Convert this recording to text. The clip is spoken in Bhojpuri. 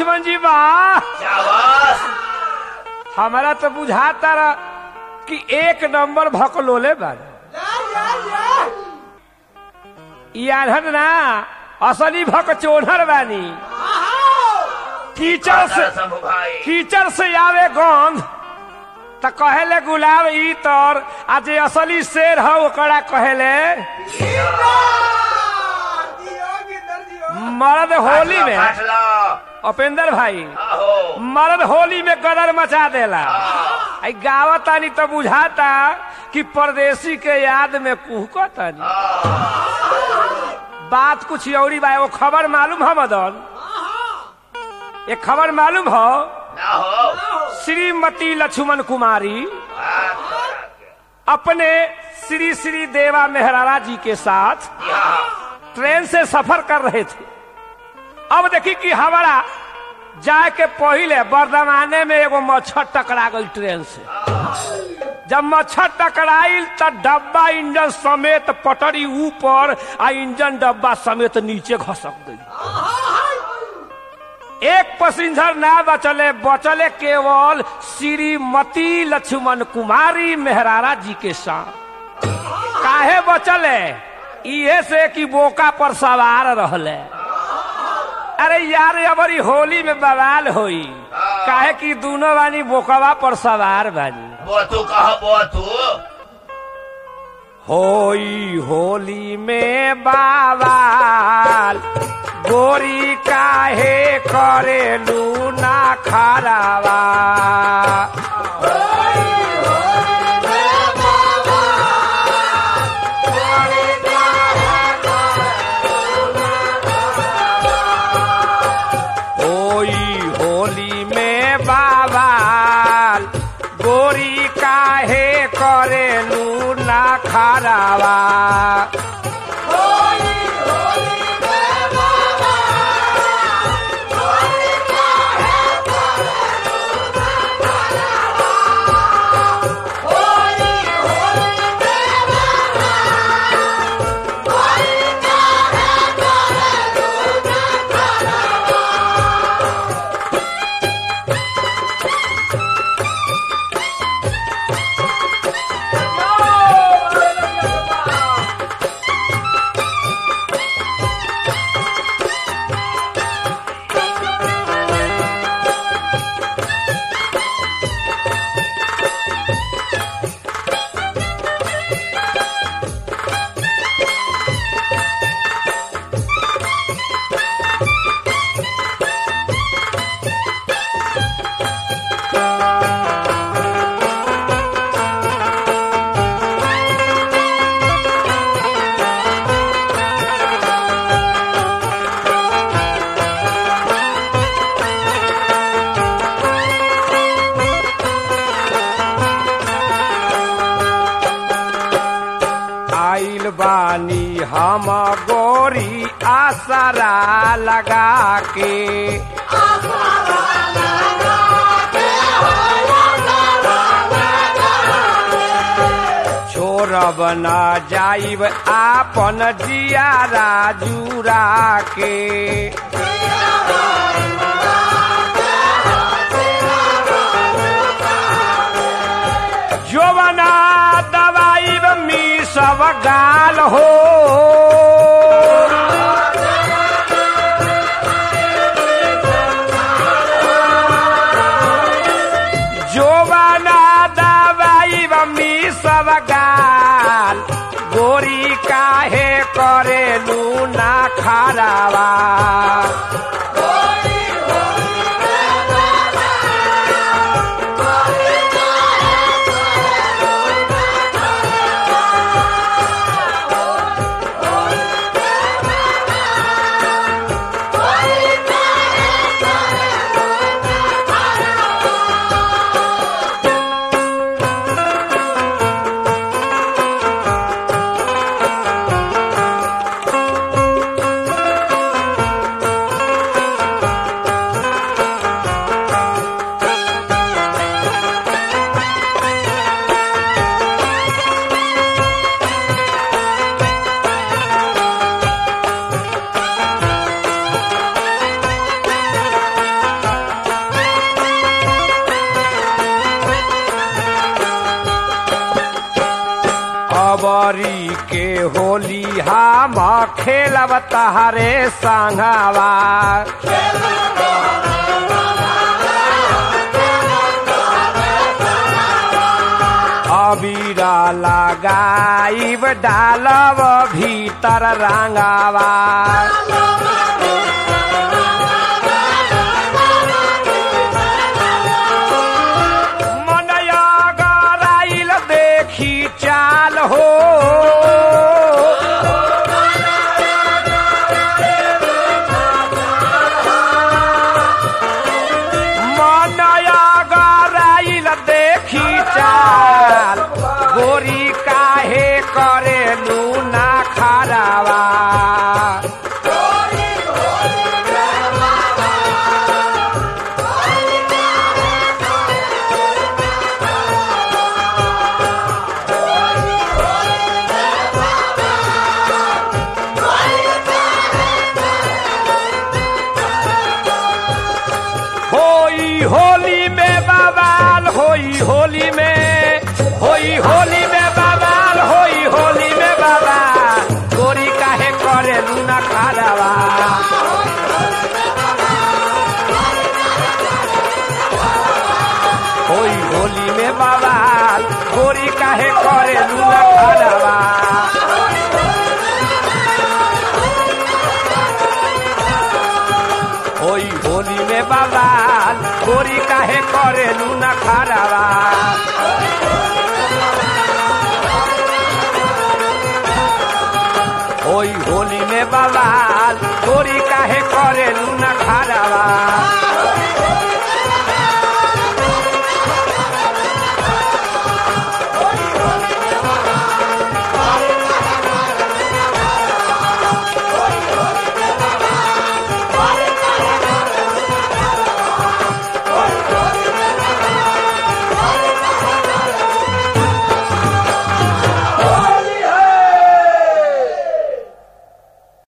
लक्ष्मण जी वाह शाबाश हमारा तो बुझाता रहा कि एक नंबर भकलोले बारे यार ना असली भक चोनर बानी कीचड़ से शंभू भाई कीचड़ से आवे गंध त कहेले गुलाब ई तर आ जे असली शेर है ओकरा कहेले मर्द होली में काट लो उपेंद्र भाई आहो मर्द होली में गदर मचा देला आई गावतानी तो बुझाता कि परदेसी के याद में कुहकतानी बात कुछ औरी बा वो खबर मालूम है मदन ये खबर मालूम हो ना हो श्रीमती लक्ष्मण कुमारी बात करा के। अपने श्री श्री देवा मेहरारा जी के साथ जी हाँ ट्रेन से सफर कर रहे थे अब देखी कि हमारा जाए के पहले बर्दमाने में एगो मच्छर टकरा गई ट्रेन से जब मच्छर टकराइल त डब्बा इंजन समेत पटरी ऊपर आ इंजन डब्बा समेत नीचे घसक गई एक पैसेंजर ना बचले बचले केवल श्रीमती लक्ष्मण कुमारी मेहरारा जी के साथ काहे बचले इहे से कि बोका पर सवार रहले अरे यार अबरी होली में बवाल होई काहे कि दोनों बानी बोकवा पर सवार बानी बोतू कहो बोतू होई होली में बावाल गोरी काहे करेलू ना खरावा होई होली में बाबाल गोरी काहे करेलू ना खरावा आइल बानी हम गोरी आसरा लगा के छोड़ब न जाइब आपन जियारा जुरा के जोवना दवाई मी सब गाल हो जोवना दवाई मी सब गाल गोरी काहे करेलू ना खरावा जबरी के होली हम खेलब तहरे संगवा अबीरा लगाइब डालब भीतर रंगावा मनया गराइल देखी चाल हो मनया गराइल देखी चाल गोरी काहे करे लूना खरावा होई होली में बवाल होई होली में होई होली में बवाल होई होली में बवाल गोरी काहे करे लूना खारावा होई होली में बवाल गोरी काहे करे लूना खारावा होई होली में बवाल गोरी काहे करे लूना खारावा होई होली में बवाल गोरी काहे करे लूना खारावा